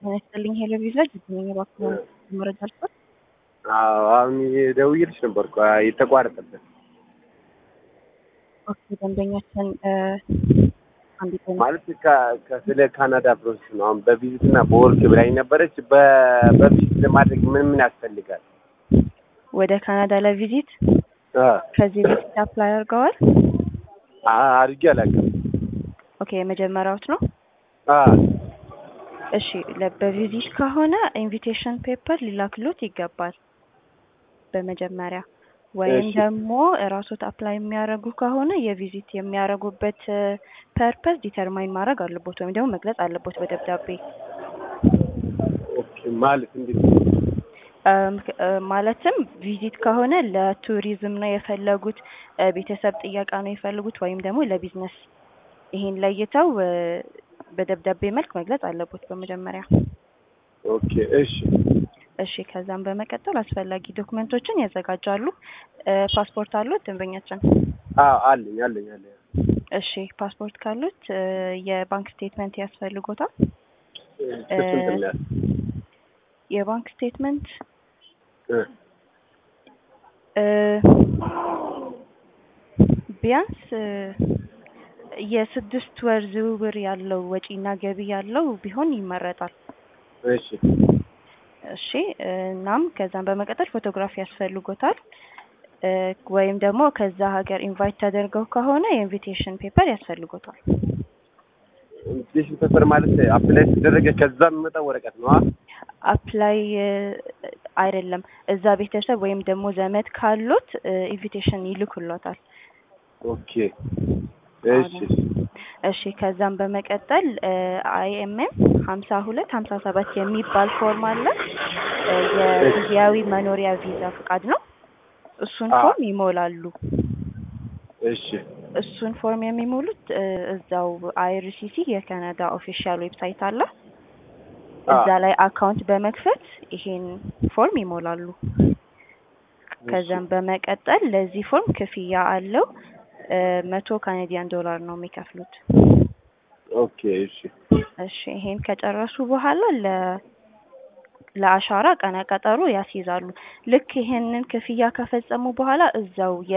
ጤና ይስጥልኝ ሄሎ ቪዛ ጅግኝ እባክዎ መረጃ አልስጥ። አዎ አሁን ደውዬልሽ ነበር እኮ የተቋረጠበት። ኦኬ ደንበኛችን አንድ ቀን ማለት ከ- ከ- ስለ ካናዳ ፕሮሰስ ነው። አሁን በቪዚት እና በወርክ ብላኝ ነበረች። በ- በቪዚት ለማድረግ ምን ምን ያስፈልጋል? ወደ ካናዳ ለቪዚት አ ከዚህ በፊት አፕላይ አድርገዋል? አ- አድርጌ አላውቅም። ኦኬ የመጀመሪያዎት ነው? አ እሺ ለ- በቪዚት ከሆነ ኢንቪቴሽን ፔፐር ሊላክሎት ይገባል በመጀመሪያ ወይም እሺ። ደግሞ እራሶት አፕላይ የሚያደርጉ ከሆነ የቪዚት የሚያደርጉበት ፐርፐስ ዲተርማይን ማድረግ አለቦት ወይም ደግሞ መግለጽ አለቦት በደብዳቤ ኦኬ ማለት እንዴት? እም፣ ክ- እ፣ ማለትም ቪዚት ከሆነ ለቱሪዝም ነው የፈለጉት፣ እ፣ ቤተሰብ ጥያቄ ነው የፈለጉት ወይም ደግሞ ለቢዝነስ ይሄን ለይተው እ፣ በደብዳቤ መልክ መግለጽ አለቦት በመጀመሪያ። ኦኬ እሺ እሺ ከዛም በመቀጠል አስፈላጊ ዶክመንቶችን ያዘጋጃሉ። እ፣ ፓስፖርት አሉት ደንበኛችን? አዎ አለኝ አለኝ አለኝ። እሺ ፓስፖርት ካሉት እ፣ የባንክ ስቴትመንት ያስፈልጎታል። እሱ እንትን ነው የባንክ ስቴትመንት እ እ፣ ቢያንስ እ፣ የስድስት ወር ዝውውር ያለው ወጪና ገቢ ያለው ቢሆን ይመረጣል። እሺ እሺ እ፣ እናም ከዛም በመቀጠል ፎቶግራፊ ያስፈልጎታል እ፣ ወይም ደግሞ ከዛ ሀገር ኢንቫይት ተደርገው ከሆነ የኢንቪቴሽን ፔፐር ያስፈልጎታል። ኢንቪቴሽን ፔፐር ማለት አፕላይ ተደረገ ከዛ የሚመጣው ወረቀት ነው። አ አፕላይ እ፣ አይደለም እዛ ቤተሰብ ወይም ደግሞ ዘመድ ካሉት ኢንቪቴሽን ይልኩሎታል። ኦኬ እሺ እሺ ከዛም በመቀጠል አይኤምኤም ሀምሳ ሁለት ሀምሳ ሰባት የሚባል ፎርም አለ። እ፣ የጊዜያዊ መኖሪያ ቪዛ ፍቃድ ነው። እሱን አ- ፎርም ይሞላሉ። እሺ እሱን ፎርም የሚሞሉት እ፣ እዛው አይአርሲሲ የካናዳ ኦፊሻል ዌብሳይት አለ። እዛ ላይ አካውንት በመክፈት ይሄን ፎርም ይሞላሉ። ከዛም በመቀጠል ለዚህ ፎርም ክፍያ አለው። እ፣ መቶ ካናዲያን ዶላር ነው የሚከፍሉት። ኦኬ እሺ እሺ ይሄን ከጨረሱ በኋላ ለ ለአሻራ ቀነ ቀጠሮ ያስይዛሉ። ልክ ይሄንን ክፍያ ከፈጸሙ በኋላ እዛው የ